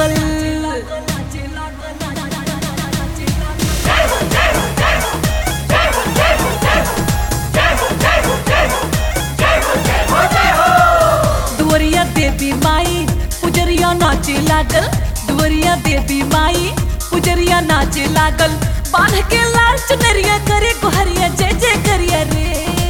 लागल दुवरिया देवी माई पुजरिया नाचे लागल दुवरिया देवी माई पुजरिया नाचे लागल बांध के लाल चुनरिया करे गोहरिया जय जय करिया रे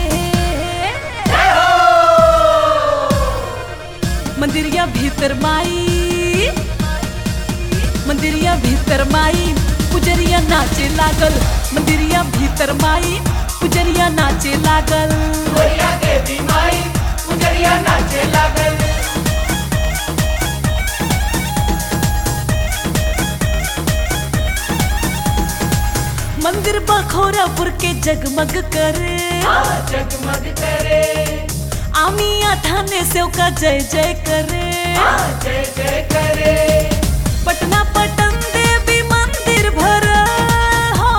मंदिरिया भीतर माई मंदिरिया भीतर माई पुजरिया नाचे लागल मंदिरिया भीतर माई पुजरिया नाचे लागल गोरिया देवी माई पुजरिया नाचे लागल मंदिर बखोरापुर के जगमग करे हाँ जगमग करे आमिया थाने से का जय जय करे हाँ जय जय करे पटना पटन देवी मंदिर भर हो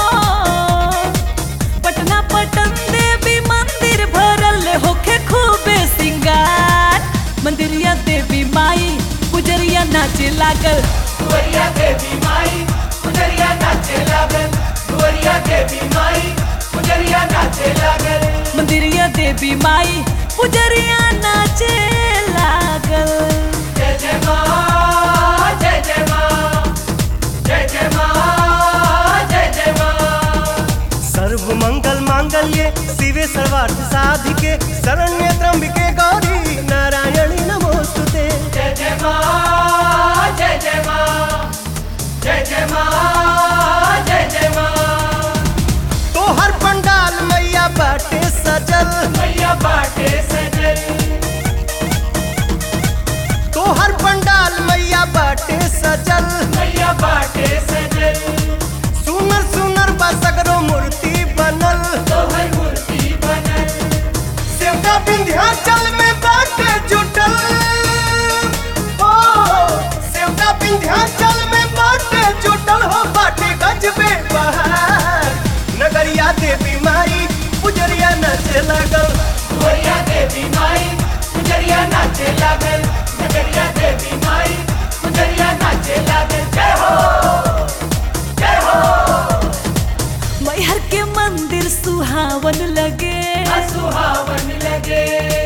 पटना पटन देवी मंदिर भरल होखे खूबे सिंगार मंदिरिया देवी माई पुजरिया नाचे लागल गोरिया देवी माई पुजरिया नाचे लागल गोरिया देवी माई पुजरिया नाचे लागल मंदिरिया देवी माई पुजरिया नाचे लागल जय जय माँ जय जय माँ जय जय माँ जय जय माँ सर्व मंगल मांगल्ये शिवे सर्वार्थ साधिके शरण्य त्र्यंबिके गौरी नारायणी नमोस्तुते जय जय माँ जय जय माँ जय जय माँ जय जय माँ तोहर पंडाल मैया बाटे सजल मैया बाटे सजल तोहर पंडाल मैया बाटे सजल मैया बाटे सजल सुनर सुनर बसगरो मूर्ति बनल तोहर मूर्ति बनल सेवका विंध्याचल में बाटे जुटल ओ सेवका विंध्याचल में बाटे जुटल हो बाटे गजबे बहार नगरिया देवी माई पुजरिया नचे लगल गोरिया देवी माई पुजरिया नाचे लागल नगरिया देवी माई पुजरिया नाचे लागल जय हो जय हो मैहर के मंदिर सुहावन लगे सुहावन लगे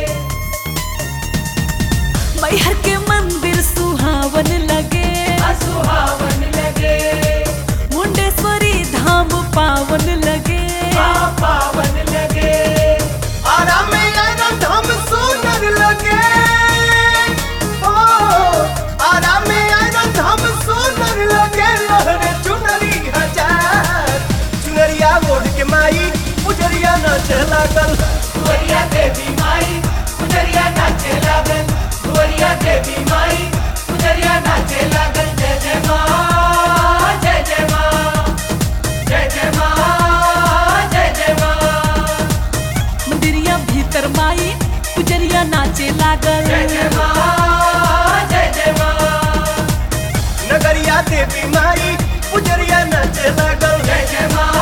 मैहर के मंदिर सुहावन लगे सुहावन लगे मुंडेश्वरी धाम पावन लगे माँ पावन लगे आरा में आयरन धाम सुनर लगे ओ आरा में आयरन धाम सुनर लगे लहरे चुनरी हजार चुनरिया ओढ़ के माई पुजरिया नाचे लागल गोरिया देवी माई पुजरिया नाचे लागल गोरिया देवी माई पुजरिया नाचे लागल जय जय माँ जय जय माँ जय जय माँ जय जय माँ मंदिरिया भीतर माई पुजरिया नाचे लागल जय जय माँ जय जय माँ नगरिया देवी माई पुजरिया नाचे लागल जय जय माँ